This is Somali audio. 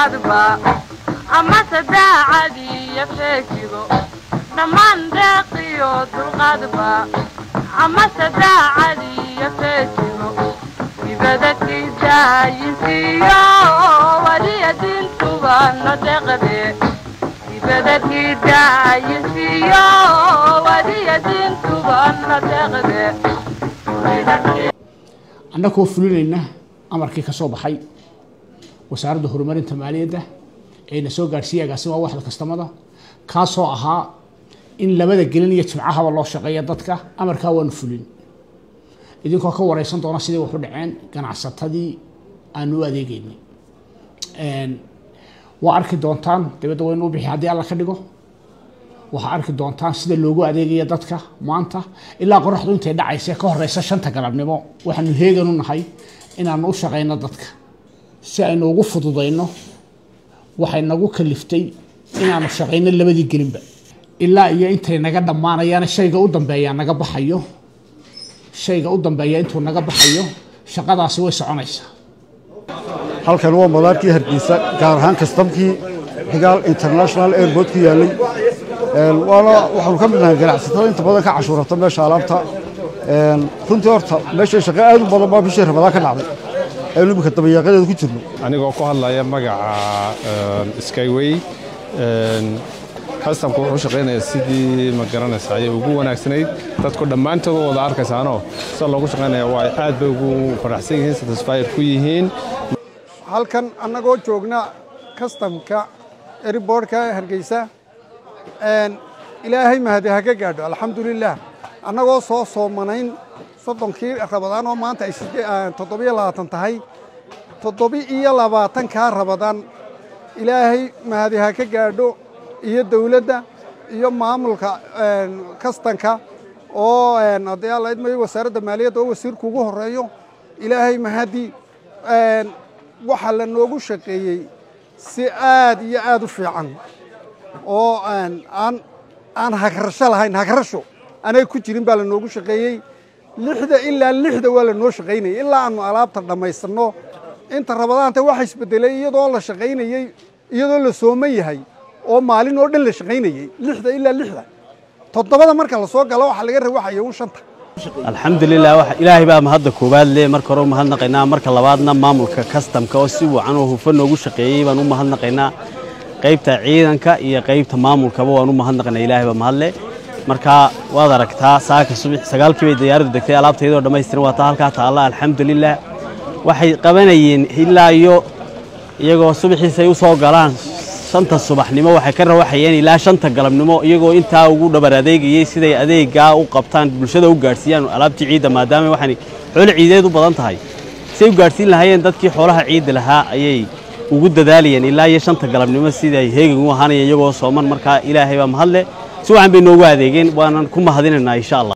dulqaadba amase daacadiiyo feejigo dhammaan deeqiyo dulqaadba amase daacadiiyo feejigo dibadadkiisaayinsiiyo waliya diintuba no deqde dibadadkiisaayinsiiyo waliya diintuba no deqde annagoo fulinayna amarkii ka soo baxay wasaaradda horumarinta maaliyadda eena soo gaadhsiiyey agaasima waxda kastamada kaasoo ahaa in labada gelin iyo jimcahaba loo shaqeeya dadka amarkaa waanu fulin idinkoo ka wareysan doona sidai waxu dhaceen ganacsatadii aanu u adeegeynay waa arki doontaan dibadda waynu u bixi haddii alla ka dhigo waxaa arki doontaan sida loogu adeegaya dadka maanta ilaa qoraxdu intay dhacaysa ka horeysa shanta galabnimo waxaanu heegan u nahay inaanu u shaqeyno dadka si aynu ugu fududayno waxay nagu kaliftay inaanu shaqeyno labadii gelinba ilaa iyo intay naga dhammaanayaan shayga u dambeeya naga baxayo shayga u dambeeya intuu naga baxayo shaqadaasi way soconaysaa halkan waa madaarkii hargeysa gaar ahaan kastamkii xigaal international airport ku yaallay waana waxaanu ka mid nahay ganacsatada inta badan ka cashuurata meesha alaabta runtii horta meesha shaqo aad u badan baa bishii ramadaan ka dhacday aynu iminka dabayaaqadeeda ku jirno anigoo ku hadlaya magaca skyway kastamka wuxuu shaqaynayaa sidii ma garanaysa ayay ugu wanaagsanayd dadku dhammaantood wada arkaysaanoo sida loogu shaqaynaya waa aad bay ugu faraxsan yihiin satisfied ku yihiin halkan annagoo joogna kastamka eriboorhka hargeysa ilaahay mahadi ha ka gaadho alxamdulilaah annagoo soo soomanayn soddonkii rabadaan oo maanta ay toddobiyo labaatan tahay toddobi iyo labaatankaa rabadaan ilaahay mahadi ha ka gaadho iyo dawladda iyo maamulka kastanka oo haddii alla idmayo wasaaradda maaliyadda oo wasiirku ugu horeeyo ilaahay mahadi waxaa la noogu shaqeeyey si aad iyo aad u fiican oo aan aan hagrasho lahayn hagrasho anay ku jirin baa la noogu shaqeeyey lixda ilaa lixda waa la noo shaqaynayay ilaa aanu alaabta dhammaysanno inta rabadaanta waxa isbedelay iyadoo la shaqaynayey iyadoo la sooman yahay oo maalin oo dhan la shaqaynayey lixda ilaa lixda toddobada marka la soo galo waxaa laga rawaxaya un shanta alxamdulilah ilaahay baa mahadda koowaad le marka hore u mahadnaqaynaa marka labaadna maamulka kastamka oo si wacan oo hufan noogu shaqeeyey baan u mahadnaqaynaa qaybta ciidanka iyo qaybta maamulkaba waan u mahadnaqaynaa ilaahay baa mahadle marka waad aragtaa saaka subax sagaalkii bay diyaaraddu degtay alaabtaydoo dhammaystiran waa taa halkaa taalla alxamdulilah waxay qabanayeen ilaa iyo iyagoo subaxiisay u soo galaan shanta subaxnimo waxay ka rawaxayeen ilaa shanta galabnimo iyagoo intaa ugu dhabar adeegayey siday adeegaa u qabtaan bulshada u gaadhsiiyaan alaabtii ciidda maadaama waxaan xoolo ciideed u badan tahay siday u gaadhsiin lahaayeen dadkii xoolaha ciidda lahaa ayay ugu dadaalayeen ilaa iyo shanta galabnimo siday heegan u ahaanayeen iyagoo sooman markaa ilaahay baa mahadle si wacan bay noogu adeegeen waanan ku mahadinaynaa insha allah